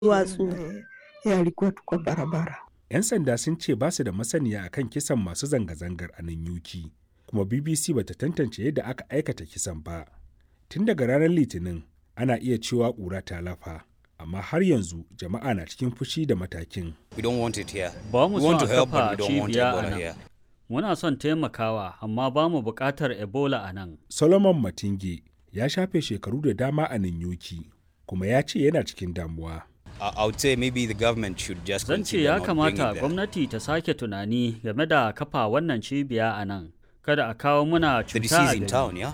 duwatsu yalikuwa tu kwa barabara. 'Yan sanda sun ce ba su da masaniya akan kisan masu zanga-zangar a Nanyuki, kuma BBC bata tantance yadda aka aikata kisan ba. Tun daga ranar Litinin, ana iya cewa ƙura ta lafa, amma har yanzu jama'a na cikin fushi da matakin. We don't want it here. Ba mu We son want a to help, but kafa we don't want cibiya a Ebola nan. here. Muna son taimakawa, amma ba mu buƙatar Ebola a nan. Solomon Matinge ya shafe shekaru da dama a Nanyuki, kuma ya ce yana cikin damuwa. I, I would say maybe the government should just Zan ce consider ya not bringing kamata it there. gwamnati ta sake tunani game da kafa wannan cibiya a nan. Kada a kawo muna The cuta disease a in gari. town, yeah?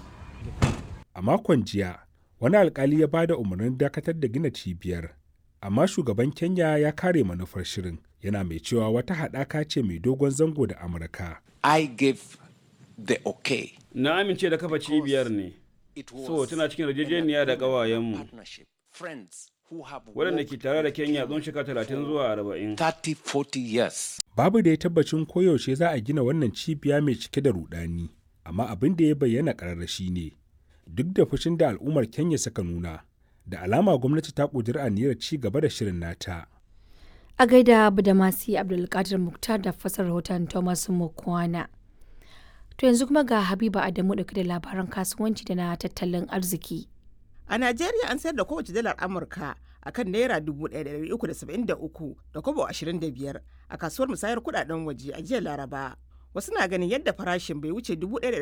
A makon jiya, wani alkali ya ba da umarnin dakatar da gina cibiyar, amma shugaban Kenya ya kare manufar shirin, yana mai cewa wata haɗaka ce mai dogon zango da Amurka. I gave the okay. Na amince da kafa cibiyar ne, It was so tana cikin yarjejeniya da ƙawayenmu partnership. Friends who have waɗanda worked ke tare da Kenya tsawon shekara talatin zuwa arba'in. 30, 40 years. Babu da ya tabbacin koyaushe za a gina wannan cibiya mai cike da rudani, amma abin da ya bayyana ƙararra shi ne, duk da fushin da al'ummar Kenya suka nuna, da alama gwamnati ta ƙudiri aniyar ci gaba da shirin nata. A gaida Badamasi Abdulkadir Muktar da fasar rahoton Thomas Mukwana. To yanzu kuma ga Habiba Adamu dauke da labaran kasuwanci da na tattalin arziki. A Najeriya an sayar da kowace dalar Amurka a kan Naira 1,373 da kobo 25 a kasuwar musayar kudaden waje a jiya Laraba. Wasu na ganin yadda farashin bai wuce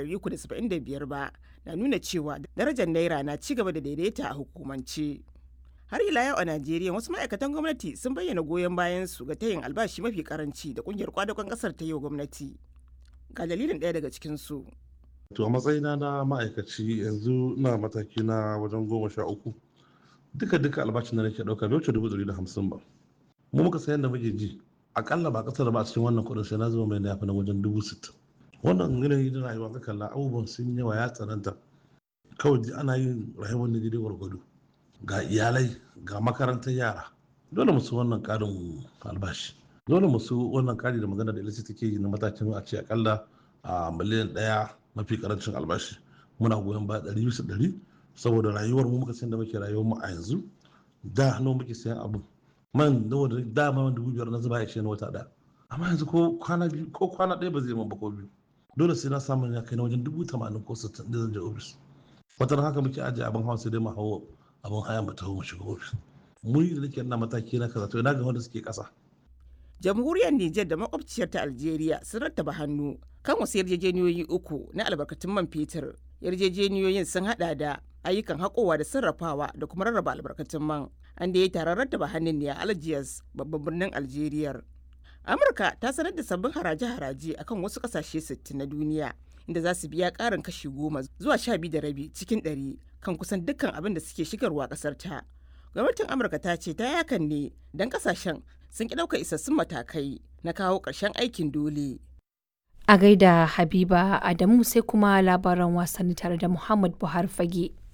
1,375 ba na nuna cewa darajar Naira na ci gaba da daidaita a hukumance. Har ila yau a Najeriya wasu ma'aikatan gwamnati sun bayyana goyon bayan su ga tayin albashi mafi karanci da kungiyar kwadagon kasar ta yi wa gwamnati. Ga dalilin ɗaya daga cikinsu. To a matsayina na ma'aikaci yanzu na mataki na wajen goma sha uku. Duka duka albashin da nake ɗauka bai wuce dubu ɗari da hamsin ba. Mu muka sayan da muke ji. Akalla ba ƙasar ba a cikin wannan kuɗin sai na zama mai na yafi na wajen dubu sittin. Wannan yanayi da rayuwa ka kalla abubuwan sun yawa ya tsananta. Kawai dai ana yin rayuwar da daidai gwargwado. Ga iyalai ga makarantar yara. Dole mu su wannan ƙarin albashi. Dole mu su wannan ƙari da magana da ilisi take yi na matakin a ce akalla a miliyan ɗaya mafi karancin albashi muna goyon ba ɗari bisa ɗari saboda rayuwar mu muka san da muke rayuwar mu a yanzu da nawa muke sayan abu man nawa da da ma dubu biyar na zuba ya ce na wata ɗaya amma yanzu ko kwana biyu ko kwana ɗaya ba zai man ba ko biyu dole sai na samu ya kai na wajen dubu tamanin ko sittin da zan je ofis wata haka muke ajiye abin hawa sai dai mu hawo abin haya mu taho mu shiga ofis mu da nake na mataki na kaza to ina ga wanda suke ƙasa jamhuriyar Nijar da makwabciyar ta Algeria sun rattaba hannu kan wasu yarjejeniyoyi uku na albarkatun man fetur. Yarjejeniyoyin sun hada da ayyukan haƙowa da sarrafawa da kuma rarraba albarkatun man. An da ya taron rattaba hannun ne a Algiers babban birnin Algeria. Amurka ta sanar da sabbin haraje-haraje akan wasu ƙasashe 60 na duniya inda za su biya ƙarin kashi goma zuwa sha biyu da rabi cikin ɗari kan kusan dukkan abin da suke shigarwa ƙasar ta. Gwamnatin Amurka ta ce ta yakan ne don ƙasashen sun ki ɗaukar isassun matakai na kawo ƙarshen aikin dole. A gaida Habiba Adamu sai kuma labaran wasanni tare da Muhammad Buhari Fage.